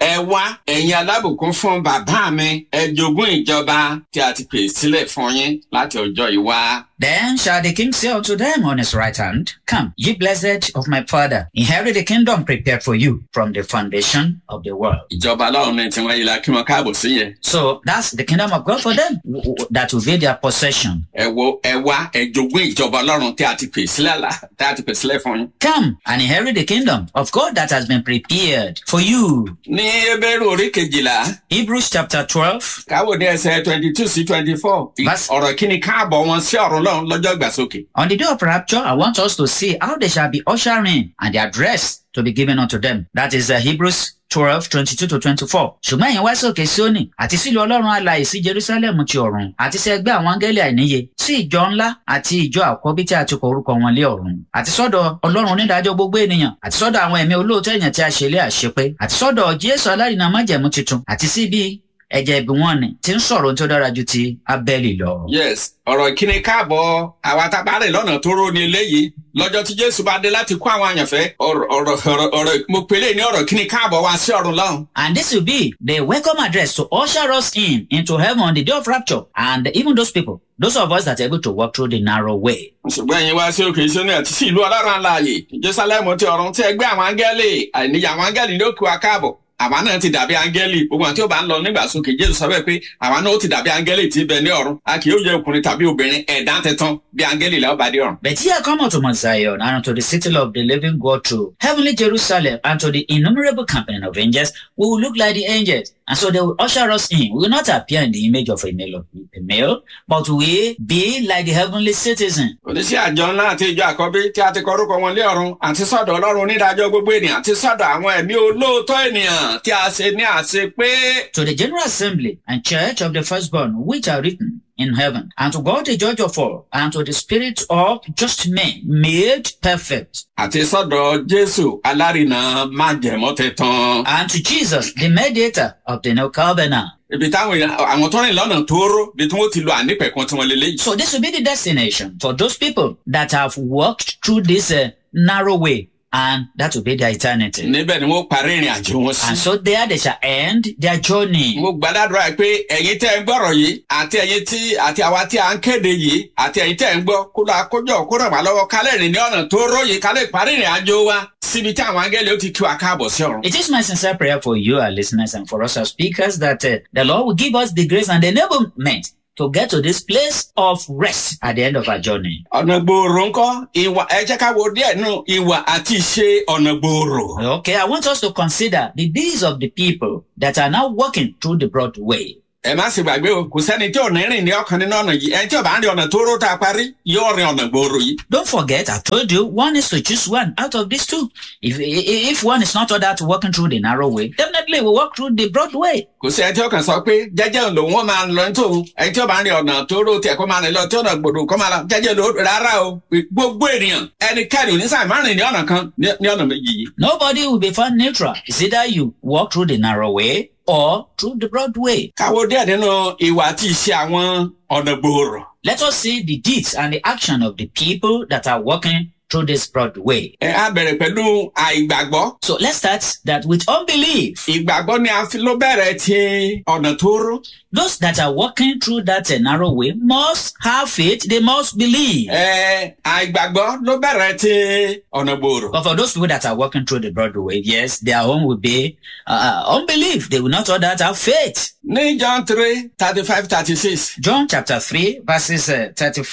ẹ wá ẹ̀yin alábùkún fún bàbá mi ẹ jogún ìjọba tí a ti pè sílẹ̀ fún yín láti ọjọ́ ìwá. Then shall the king say unto them on his right hand, Come, ye blessed of my father, inherit the kingdom prepared for you from the foundation of the world. ìjọba ọlọ́run ní tiwọn yìí la kí wọn káàbọ̀ sí yẹn. So that's the kingdom of God for them w- w- that will be their possession. ẹ wo ẹ wá ẹ jogún ìjọba ọlọ́run tí a ti pè sílẹ̀ la tí a ti pè sílẹ̀ fún yín. Come and inherit the kingdom of God that has been prepared for you. ní ebéèrè orí kejìlá Hebrews chapter 12, káwọ ní ẹsẹ̀ twenty two sí twenty four Verse- ọ̀rọ̀ kí ni káàbọ̀ wọn sí ọ̀run lọ́run lọ́jọ́ ìgbàsókè. On the day of rapture, I want us to see how they shall be ushered in and their dress to be given unto them. That is uh, Hebrews 12, 22 to 24. Ṣùgbọ́n ẹ̀yin wá sókè Síónì àti sílùú Ọlọ́run alààyè sí Jerusalem ti ọ̀run àti sí ẹgbẹ́ àwọn áńgẹ́lì àìníye sí ìjọ ńlá àti ìjọ àkọ́bí tí a ti kọ orúkọ wọn lé ọ̀run àti sọ́dọ̀ Ọlọ́run onídàájọ́ gbogbo ènìyàn àti sọ́dọ̀ àwọn ẹ̀mí olóòótọ́ èèyàn tí a ṣe lé àṣepé àti sọ́dọ̀ Jésù alárinà májẹ̀mú tuntun àti sí ibi ẹ̀jẹ̀ ìbí wọn ni tí ń sọ̀rọ̀ ohun tó dára ju ti Ábẹ́lì lọ. yes ọ̀rọ̀ kí ni káàbọ̀ àwa tá a bá rìn lọ́nà tó ró ni eléyìí lọ́jọ́ tí jésù bá dé láti kó àwọn àyànfẹ́ ọ̀rọ̀ ọ̀rọ̀ ọ̀rọ̀ ọ̀rọ̀ mo pèlè ní ọ̀rọ̀ kí ni káàbọ̀ wá sí ọ̀run lọ́run. And this will be the welcome address to usher us in into heaven on the day of rapture. And even those people, those of us that are able to walk through the narrow way. ṣùgbọ́n ẹ̀yin wá sí òkè ìṣúná àti sí ìlú ọlọ́run alààyè jerusalem ti ọ̀run tí ẹgbẹ́ àwọn áńgẹ́lì àìníyà àwọn áńgẹ́lì ló kí wa káàbọ̀ àwa náà ti dàbí áńgẹ́lì gbogbo àti ó bá ń lọ nígbà sókè jésù sọ bẹ́ẹ̀ pé àwa náà ó ti dàbí áńgẹ́lì tí bẹ ní ọ̀run a kì yóò jẹ́ ọkùnrin tàbí obìnrin ẹ̀dá tẹ̀tàn bí áńgẹ́lì làwọn bá dé ọ̀run. But ye are come unto Mount Zion and unto the city of the living God to heavenly Jerusalem and to the innumerable company of angels. We will look like the angels. And so they will usher us in. We will not appear in the image of a male, a male but we be like the heavenly citizen. oníṣẹ́ àjọ ńlá àti ìjọ àkọ́bí tí a ti kọ orúkọ wọn lé ọ̀run àti sọ́dọ̀ ọlọ́run onídàájọ́ gbogbo ènìyàn àti sọ́dọ̀ àwọn ẹ̀mí olóòótọ́ ènìyàn tí a ṣe ní àṣẹ pé To the general assembly and church of the firstborn which are written in heaven, and to God the judge of all, and to the spirit of just men made perfect, àti sọ́dọ̀ jésù alárinà májẹ̀mọ́ tẹ̀tàn. and to Jesus the mediator of the new covenant. ibi táwọn èèyàn àwọn tó rìn lọ́nà tóóró bí tí wọ́n ti lo ànípẹ̀kun tí wọ́n lé léyìí. So this will be the destination for those people that have walked through this uh, narrow way, and that will be their eternity. níbẹ̀ ni wọ́n parí ìrìn àjò wọn sí. And so there they shall end their journey. mo gbàdúrà pé ẹ̀yin tẹ́ ń gbọ́rọ̀ yìí àti ẹ̀yin tí àti àwa tí a ń kéde yìí àti ẹ̀yin tẹ́ ń gbọ́ kó lọ àkójọ kó ràn wá lọ́wọ́ kálẹ̀ rìn ní ọ̀nà tó róye kálẹ̀ parí ìrìn àjò wa síbi tí àwọn angẹ́lẹ̀ ó ti kí wa káàbọ̀ sí ọ̀run. It is my sincere prayer for you, our listeners, and for us as speakers that uh, the Lord will give us the grace and the enablement to get to this place of rest at the end of our journey. ọ̀nà gbòòrò ńkọ́ ìwà ẹ jẹ́ ká wo díẹ̀ nù ìwà àti ìṣe ọ̀nà gbòòrò. Okay, I want us to consider the deeds of the people that are now walking through the broad way. ẹ má sì gbàgbé o kò sẹ́ni tí ò ní rìn ní ọkàn nínú ọ̀nà yìí ẹni tí ò bá ń rin ọ̀nà tó ró tá a parí yóò rin ọ̀nà gbòòrò yìí. Don't forget, I told you, one is to choose one out of these two. If i- if one is not ordered to walking through the narrow way, definitely we walk through the broad way. kò sí ẹni tí ó kàn sọ pé jẹ́jẹ́ lòun ó máa lọ ní tòun ẹni tí ó bá ń rin ọ̀nà tó ró tiẹ̀ kó máa rìn lọ tí ọ̀nà gbòòrò kó máa lọ jẹ́jẹ́ lò rárá o gbogbo ènìyàn ẹnikẹ́ni onísàmì máa rìn ní ọ̀nà kan ní ní ọ̀nà méjì yìí. Nobody will be found neutral. It's either you walk through the narrow way or through the broad way. káwo díẹ̀ nínú ìwà àti ìṣe àwọn ọ̀nà gbòòrò. Let us see the deeds and the action of the people that are walking through this broad way. ẹ á bẹ̀rẹ̀ pẹ̀lú àìgbàgbọ́. So let's start that with unbelief. ìgbàgbọ́ ni a fi ló bẹ̀rẹ̀ ti ọ̀nà tó ró. Those that are walking through that uh, narrow way must have faith. They must believe. ẹ àìgbàgbọ́ ló bẹ̀rẹ̀ ti ọ̀nà gbòòrò. But for those people that are walking through the broad way, yes, their own will be uh, unbelief. They will not all that have faith. ní john three thirty five thirty six. John chapter 3, verses uh,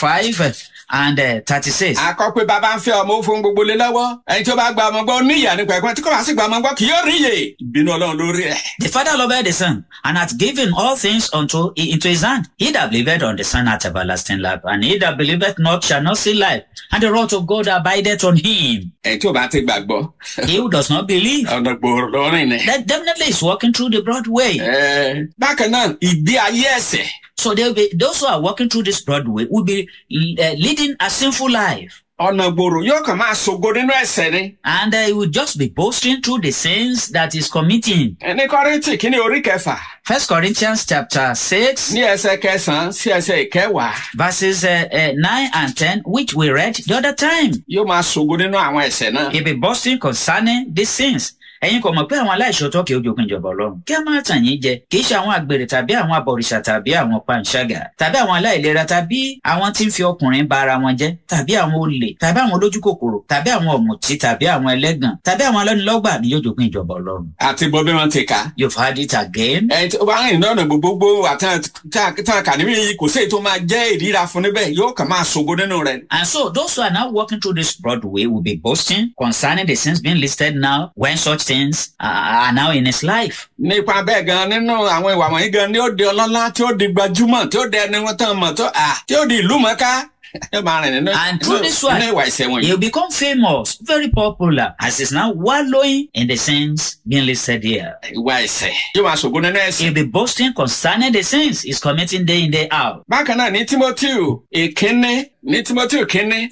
35 and uh, 36. a kọ pé bàbá ń fẹ́ ọmọ ó fún gbogbo lé lọ́wọ́ ẹni tí ó bá gba ọmọ gbọ́ níyà nípa ẹ̀kọ́ tí kò bá sì gba ọmọ gbọ́ kì yóò rí iye ìbínú ọlọ́run lórí ẹ̀. The Father loved the Son, and hath given all things unto into his hand. He that believeth on the Son hath everlasting life, and he that believeth not shall not see life. And the wrath of God abideth on him. ẹni tí ó bá ti gbàgbọ́ He who does not believe, ọ̀nà gbòòrò lọ́rìn ni. that definitely is walking through the broad way. Ẹ, bákan náà ìgbé ayé ẹ̀sẹ̀ So they will be, those who are walking through this broad way will be uh, leading a sinful life. ọ̀nà gbòòrò yóò kàn máa ṣògo nínú ẹ̀sẹ̀ ni. And uh, he will just be boasting through the sins that he's committing. ẹni kọ́rìntì kí ni orí kẹfà First Corinthians chapter 6, ní ẹsẹ̀ kẹsàn-án sí ẹsẹ̀ ìkẹwàá verses uh, uh, 9 and 10, which we read the other time. yóò máa ṣògo nínú àwọn ẹ̀sẹ̀ náà. He'll be boasting concerning these sins. ẹ̀yin kò mọ̀ pé àwọn aláìṣòótọ́ kì í jogún ìjọba ọlọ́run kí a máa tàn yín jẹ kì í ṣe àwọn àgbèrè tàbí àwọn abọ̀rìṣà tàbí àwọn panṣágà tàbí àwọn aláìlera tàbí àwọn tí ń fi ọkùnrin ba ara wọn jẹ́ tàbí àwọn olè tàbí àwọn olójú kòkòrò tàbí àwọn ọ̀mùtí tàbí àwọn ẹlẹ́gàn tàbí àwọn alọ́nilọ́gbà ni yóò jogún ìjọba ọlọ́run. àti bọ́ bí wọ́n ti kà á. you've heard it again. ẹ tí ó bá rìn lọ́nà gbogbogbò àtàn tàn kà níbí yìí kò sí èyí tó máa jẹ́ ìríra fún níbẹ̀ yóò kàn máa ṣògo nínú rẹ̀. And so those who are now walking through this broad way will be boasting concerning the sins being listed now when such things are are now in his life. nípa bẹ́ẹ̀ gan nínú àwọn ìwà wọ̀nyí gan ni ó di ọlọ́lá tí ó di gbajúmọ̀ tí ó di ẹni wọn tán mọ̀ tó à tí ó di ìlú mọ̀ká ẹ máa rìn nínú And through this one, nínú ìwà ìṣẹ́ wọ̀nyí. He'll become famous, very popular, as he's now wallowing in the sins being listed here. ìwà ìṣẹ́ yóò máa ṣògo nínú ẹ̀sìn. He'll be boasting concerning the sins he's committing day in, day out. bákan náà ní timoteo ìkíní ní timoteo kínní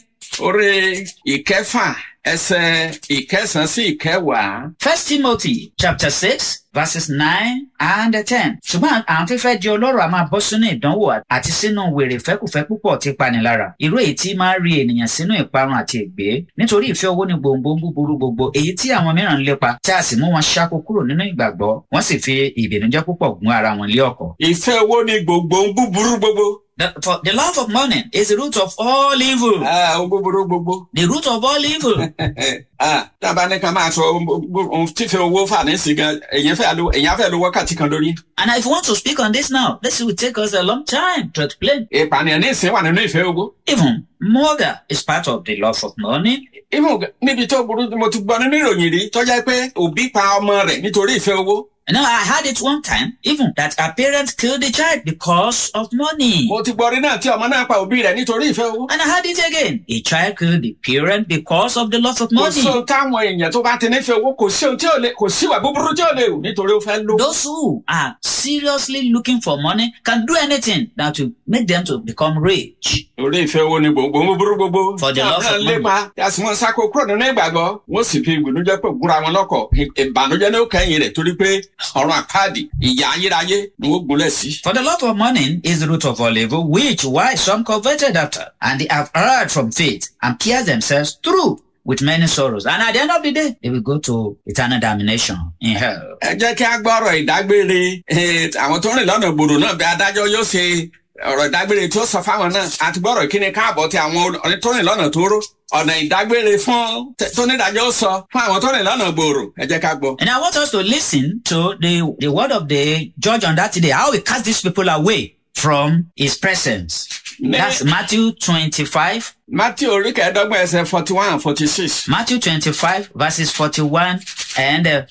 orí ìkẹfà ẹsẹ̀ ìkẹsàn sí ìkẹwàá. First Timothy chapter six verses nine and ten. Ṣùgbọ́n àwọn tí fẹ́ di ọlọ́rọ̀ a máa bọ́ sínú ìdánwò àti sínú wèrè fẹ́kùfẹ́ púpọ̀ tí panilára. Irú èyí tí máa ń rí ènìyàn sínú ìparun àti ègbé. Nítorí ìfẹ́ owó ní gbòǹgbò búburú gbogbo èyí tí àwọn mìíràn ń lépa tí a sì mú wọn ṣáko kúrò nínú ìgbàgbọ́. Wọ́n sì fi ìbìnújẹ́ púpọ̀ gún ara wọn lé ọ̀kọ̀. ìfẹ́ owó ni gbogbo ń búburú gbogbo. The, for the love of money is the root of all evil. Ah, ó búburú gbogbo. The root of all evil. Ah, tábà ní ká máa sọ ohun tífẹ́ owó fà ní sí gan èyàn fẹ́ lo èyàn fẹ́ lo wákàtí kan lórí. And if you want to speak on this now, this will take us a long time to explain. ìpànìyàn ní ìsìn wà nínú ìfẹ́ owó. Even murder is part of the love of money. Even níbi tó burú mo ti gbọ́ nínú ìròyìn rí tó jẹ́ pé òbí pa ọmọ rẹ̀ nítorí ìfẹ́ owó. And now I had it one time, even that a parent killed the child because of money. mo ti gbọ́ rí náà tí ọmọ náà pa òbí rẹ̀ nítorí ìfẹ́ owó. And I had it again. A child killed the parent because of the love of kò money. sí ohun táwọn èèyàn tó bá ti nífẹ̀ẹ́ owó kò sí ohun tí ò lè kò sí ìwà búburú tí ò lè wù nítorí ó fẹ́ lówó. Those who are seriously looking for money can do anything that will make them to become rich. orí ìfẹ́ owó ni gbogbo ń búburú gbogbo. For the Tí love àwọn of náà lépa yàtí wọn sáko kúrò nínú ìgbàgbọ́ wọ́n sì fi ìgbìnújẹ́ pé gúnra wọn lọ́kọ̀ ìbànújẹ́ ní ó kẹ́yìn rẹ̀ torí pé ọ̀run àpáàdì ìyà ayérayé ni wọ́n gúnlẹ̀ sí. For the love of money is the root of all evil, which why some coveted after, and they have erred from faith, and pierced themselves through with many sorrows. And at the end of the day, they will go to eternal damnation in hell. ẹ jẹ́ kí a gbọ́rọ̀ ìdágbére eh, àwọn tó rìn lọ́nà gbòòrò náà bí adájọ́ yóò ṣe ọ̀rọ̀ ìdágbére tí ó sọ fáwọn náà àti gbọ́rọ̀ ìkíni káàbọ̀ tí àwọn ọ̀rẹ́ tó rìn lọ́nà tó ró ọ̀nà ìdágbére fún tó nídàájọ́ ó sọ fún àwọn tó rìn lọ́nà gbòòrò ẹ jẹ́ ká gbọ́. And I want us to listen to the, the word of the judge on that day, how he cast these people away from his presence. Ní- That's Matthew 25, Matthew orí kẹẹ̀ẹ́dọ́gbọ̀n ẹsẹ̀ forty one and forty six. Matthew 25 verses 41 and uh,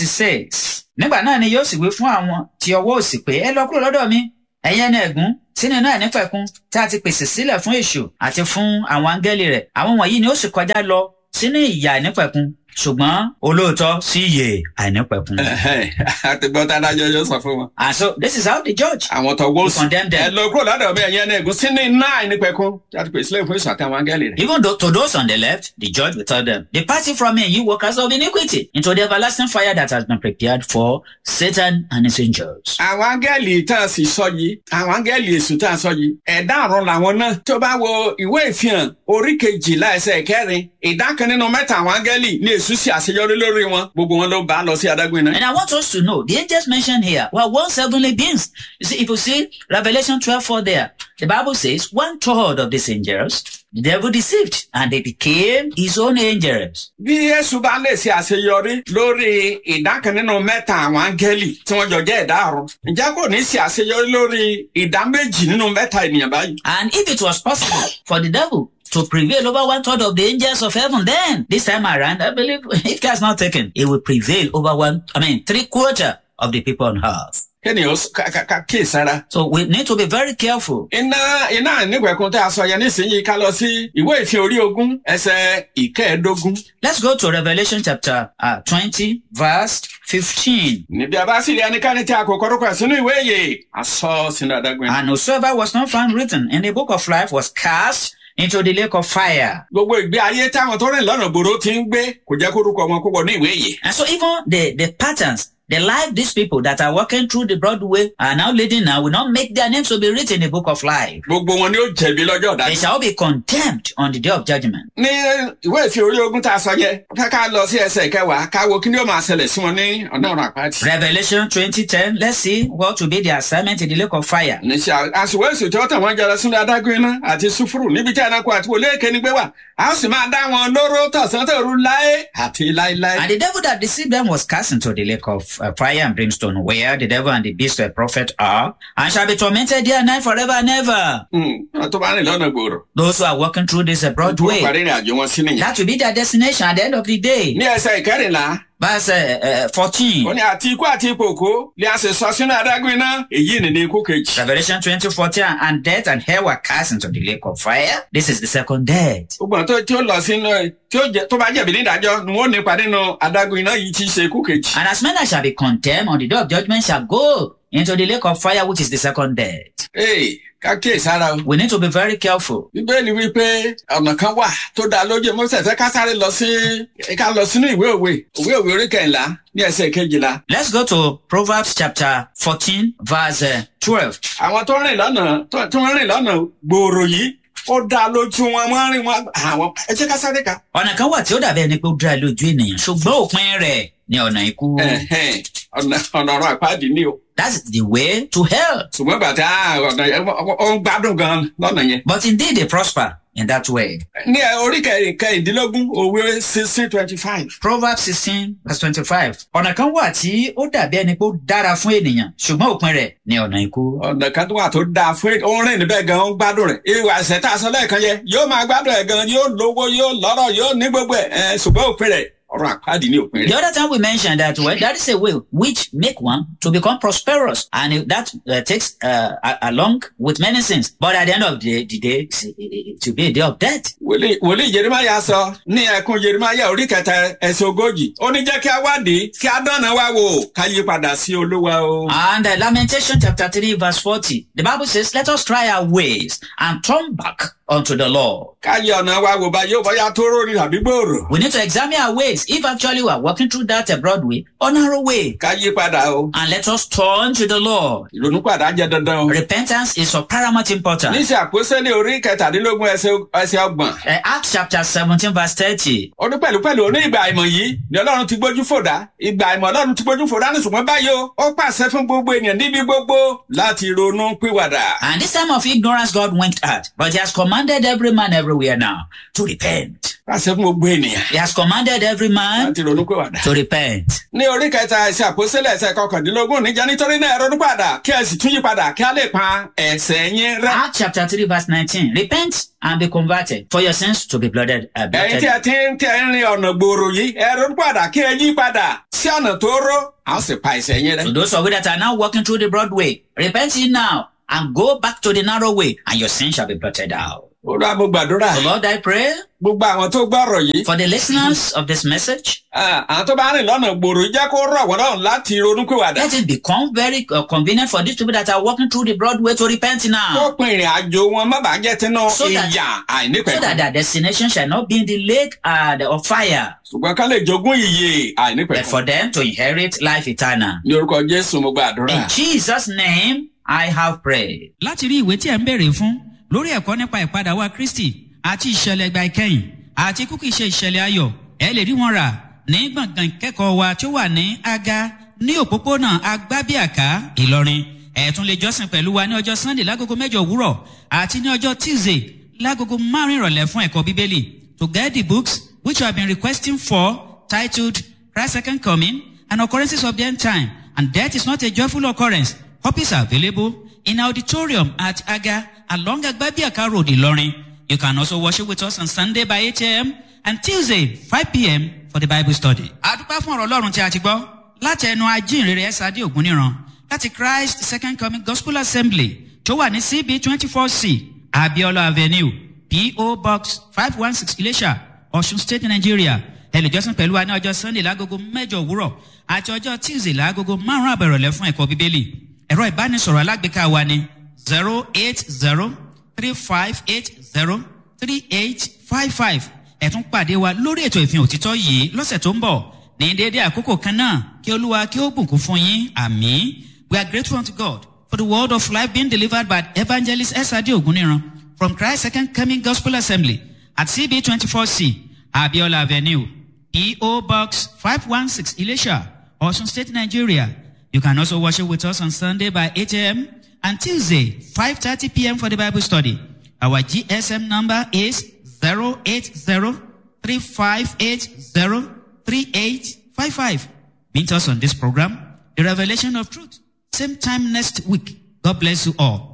46. Nígbà náà ni yóò sì wí fún àwọn tí ọwọ́ òsì pé ẹ lọ kúrò lọ́dọ̀ mi. Ẹ̀yin ẹni ẹ̀gún sínú náà nípẹ̀kun tí a ti pèsè sílẹ̀ fún èṣù àti fún àwọn áńgẹ́lì rẹ̀. Àwọn wọ̀nyí ni ó sì kọjá lọ sínú ìyà nípẹ̀kun. Ṣùgbọ́n olóòótọ́ sí ìyè àìnípẹ̀kun. àti gbọ́ tá adájọ́ yóò sọ fún wọn. And so this is how the judge àwọn tó wọ́ will sí. condemn ẹ them. lọ kúrò lọ́dọ̀ mi ẹ̀yin ẹni ẹ̀gún sínú iná àìnípẹ̀kun láti pèsè sílẹ̀ fún èso àtàwọn áńgẹ́lì rẹ̀. Even though to those on the left, the judge will tell them, Depart ye from me, you workers of iniquity, into the everlasting fire that has been prepared for Satan and his angels. àwọn áńgẹ́lì tá a sì sọ yìí àwọn áńgẹ́lì èṣù tá a sọ yìí ẹ̀dá ọ̀run làwọn náà tó bá wo ìwé ìfihàn orí kejìlá ẹsẹ̀ kẹrin ìdá kan nínú mẹ́ta àwọn áńgẹ́lì ní èṣù sì àṣeyọrí lórí wọn gbogbo wọn ló bá lọ sí adágún iná. And I want us to know, the angels mentioned here were once heavenly beings. You see, if you see Revelation 12 4 there, the Bible says one third of these angels, the devil deceived, and they became his own angels. bí èṣù bá lè ṣe àṣeyọrí lórí ìdá kan nínú mẹ́ta àwọn áńgẹ́lì tí wọ́n jọ jẹ́ ẹ̀dá ọ̀run ǹjẹ́ kò ní ṣe àṣeyọrí lórí ìdá méjì nínú mẹ́ta ènìyàn báyìí. And if it was possible for the devil to prevail over one third of the angels of heaven, then this time around, I believe if God's not taken, it will prevail over one, I mean, three quarter of the people on earth. kéèyàn ó ká- ká- ká kíyèsára. So we need to be very careful. iná iná nígbẹ̀kún tá a sọ yẹn nísìnyí ká lọ sí ìwé ìfihàn orí ogún ẹsẹ̀ ìkẹẹ̀ẹ́dógún. Let's go to Revelation chapter uh, 20, verse 15. níbi àbá sì rí ẹnikẹ́ni tí a kò kọ́rọ́kọ́ ẹ̀ sínú ìwé ìyè a sọ sínú adágún iná. And whosoever was not found written in the book of life was cast into the lake of fire. gbogbo ìgbé ayé táwọn tó rìn lọ́nà gbòòrò ti ń gbé kò jẹ́ kórúkọ wọn kó wọ ní ìwé ìyè. And so even the, the patterns, the life these people that are walking through the broad way are now leading now will not make their names to be written in the book of life. gbogbo wọn ni ó jẹ̀bi lọ́jọ́ They ọ̀dájú. shall be condemned on the day of judgment. ní ìwé ìfi orí ogun tá a sọ yẹ ká ká lọ sí ẹsẹ̀ kẹwàá ká wo kí ni ó máa ṣẹlẹ̀ sí wọn ní ọ̀nà ọ̀run àpáàdì. Revelation 2010, let's see what will be the assignment in the lake of fire. níṣẹ́ àsìwọ́ èsì tí wọ́n tàn wọ́n jẹrẹ sínú adágún iná àti sùfúrù níbi tí ẹranko àti wòlé èké ni gbé wà a ó sì máa dá wọn lóró tọ̀sán tòru láé àti láéláé. And the devil that deceived them was cast into the lake of uh, fire and brimstone, where the devil and the beast of prophet are, and shall be tormented day and night forever and ever. Hmm, wọn tó bá rìn lọ́nà gbòòrò Those who are walking through this uh, broad wọ́n way, parí ìrìn àjò wọn sí nìyẹn. that will be their destination at the end of the day. ní ẹsẹ̀ ìkẹrìnlá Verse uh, uh, 14. ó ní àti ikú àti ipò òkú ni a sì sọ sínú adágún iná èyí ni ní ikú kejì. Revelation 20, 14, and death and hell were cast into the lake of fire. This is the second death. gbogbo àwọn tó tí ó lọ sínú ẹ tí ó jẹ tó bá jẹ̀bi nídàájọ́ ni wọ́n nípa nínú adágún iná yìí tí í ṣe ikú kejì. And as men that shall be condemned on the day of judgment shall go into the lake of fire, which is the second death. ee ká kíyè sára o. We need to be very careful. bíbélì wípé ọ̀nà kan wà tó dáa lójú mo ṣẹ̀ṣẹ̀ ká sáré lọ sí ká lọ sínú ìwé òwe òwe òwe orí kẹ̀ńlá ní ẹsẹ̀ kejìlá. Let's go to Proverbs chapter 14, verse uh, 12. àwọn tó rìn lọ́nà tó tó rìn lọ́nà gbòòrò yìí ó dáa lójú wọn wọ́n rìn wọn àwọn ẹ jẹ́ ká sáré ká. ọ̀nà kan wà tí ó dàbí ẹni pé ó dára lójú ènìyàn ṣùgbọ́n òpin rẹ̀ ni ọ̀nà ikú. Ẹ̀hẹ́n, ọ̀nà ọ̀nà ọ̀run àpáàdì ni o. That's the way to hell. ṣùgbọ́n bàtà ọ̀nà yẹn ó- ó ń gbádùn gan lọ́nà yẹn. But indeed they prosper in that way. ní ẹ, orí kẹrin- kẹrìndínlógún òwe sixteen twenty five. Proverbs sixteen verse twenty-five. Ọ̀nà kan wà tí ó dàbí ẹni pé ó dára fún ènìyàn ṣùgbọ́n òpin rẹ̀ ni ọ̀nà ikú. ọ̀nà kan tó wà tó dáa fún ó ń rìn níbẹ̀ gan ó ń gbádùn rẹ̀ ìwà ẹ̀sẹ̀ tá a sọ lẹ́ẹ̀kan yẹn yóò máa gbádùn ẹ̀ gan yóò lówó yóò lọ́rọ̀ yóò ní gbogbo ẹ̀ ẹ̀ ṣùgbọ́n òpin rẹ̀ ọ̀run àpáàdì ní òpin The rẹ̀. other time we mentioned that well, that is a way which make one to become prosperous, and it- that uh, takes uh, a- along with many sins. But at the end of the, the day, it's- it, it, it will be a day of death. wòlíì wòlíì jerimaya sọ ní ẹkún jerimaya orí kẹta ẹsẹ ogójì ó ní jẹ́ kí a wádìí kí a dánà wá wò ká yí padà sí olúwa o. And uh, Lamentation chapter 3 verse 40, the Bible says, let us try our ways and turn back unto the Lord. ká yí ọ̀nà wa wò bá yóò bọ́yá tó rórì tàbí gbòòrò. We need to examine our ways if actually we are walking through that uh, broad way or narrow way. ká yí padà o. And let us turn to the Lord. ìrònú padà jẹ dandan o. Repentance is of paramount importance. níṣẹ́ àpòsílẹ̀ orí kẹtàdínlógún ẹsẹ̀ ẹsẹ̀ ọgbọ̀n. Uh, Acts chapter 17 verse 30. ó ní pẹ̀lú pẹ̀lú ní ìgbà àìmọ̀ yìí ni ọlọ́run ti gbójú fòdá ìgbà àìmọ̀ ọlọ́run ti gbójú fòdá ní ṣùgbọ́n báyìí o ó pàṣẹ fún gbogbo ènìyàn níbi gbogbo láti ronú pìwàdà. And this time of ignorance God winked at, but he has commanded every man everywhere now to repent. pàṣẹ fún gbogbo ènìyàn He has commanded every man láti ronú pìwàdà. to repent. ní orí kẹta ẹsẹ̀ àpòsílẹ̀ ẹsẹ̀ kọkàndínlógún níjà nítorí náà ẹ ronú padà kí ẹ sì tún yí padà kí a lè pa ẹ̀ṣẹ̀ yín rẹ́. Acts chapter 3 verse 19. Repent and be converted for your sins to be blotted. Uh, ẹ̀yin tí blotted. ẹ ti ń tí ẹ ń rin ọ̀nà gbòòrò yìí ẹ ronú padà kí ẹ yí padà sí ọ̀nà tó ró a ó sì pa ẹ̀ṣẹ̀ yín rẹ́. To those of you that are now walking through the broad way, repent ye now and go back to the narrow way and your sins shall be blotted out. olúwa mo gbàdúrà So Lord, I pray gbogbo àwọn tó gbọ́ ọ̀rọ̀ yìí for the listeners of this message, ah, àwọn tó bá rìn lọ́nà gbòòrò yìí jẹ́ kó rọ̀ wọ́n lọ́rùn láti ronú pìwàdà. let it become very uh, convenient for these people that are walking through the broad way to repent now. kó pin ìrìn àjò wọn má bàa jẹ́ tinú So that- ìyà so that àìnípẹ̀kun their destination shall not be in the lake uh, the- of fire, ṣùgbọ́n ká lè jogún ìyè but àìnípẹ̀kun. for them to inherit life eternal. ní orúkọ jésù mo gbàdúrà. In Jesus' name, I have prayed. láti rí ìwé tí ẹ̀ ń béèrè fún lórí ẹ̀kọ́ nípa ìpadà wa kristi àti ìṣẹ̀lẹ̀ ìgbà ìkẹyìn àti kúkì ṣe ìṣẹ̀lẹ̀ ayọ̀ ẹ lè rí wọn rà ní gbọ̀ngàn ìkẹ́kọ̀ọ́ wa tí ó wà ní aga ní òpópónà agbábíàká ìlọrin ẹ tún lè jọ́sìn pẹ̀lú wa ní ọjọ́ sunday lágogo mẹ́jọ òwúrọ̀ àti ní ọjọ́ tuesday lágogo márùn ìrọ̀lẹ́ fún ẹ̀kọ́ bíbélì to get the books which you have been requesting for titled christ second coming and occurrences of the end time and death is not a joyful occurrence copies are available in auditorium at aga along agbabiaka road ilorin you can also worship with us on sunday by 8 a.m and tuesday 5 p.m for the bible study. adúpẹ́ fún ọ̀rọ̀ ọlọ́run tí a ti gbọ́ láti ẹnu ajínrere ẹ̀sádé ògúnníran láti christ second coming gospel assembly tó wà ní cb twenty four c abiola avenue po box five one six ilesha ọ̀ṣun state nigeria ẹlẹ́jọ́sìn pẹ̀lú wa ní ọjọ́ sunday lágogo mẹ́jọ òwúrọ̀ àti ọjọ́ tuesday lágogo márùn-ún àbẹ̀rọ̀lẹ́ fún ẹ̀kọ́ bíbélì ẹ̀rọ ìbánisọ̀rọ̀ alágbèéká wa ni zero eight zero three five eight zero three eight five five ẹ̀tún pàdé wa lórí ètò ìfihàn òtítọ́ yìí lọ́sẹ̀ tó ń bọ̀ ní déédéé àkókò kan náà kí olúwa kí ó bùkún fún yín àmì we are grateful unto god for the word of life being delivered by evangelist esade oguniran from christ second coming gospel assembly at cb twenty four c abiola avenue eo box five one six ilesha osun state nigeria you can also worship with us on sunday by eight am and tuesday five thirty pm for the bible study our gsm number is zero eight zero three five eight zero three eight five five. Meet us on this program, The Revelation of Truth. Same time next week. God bless you all.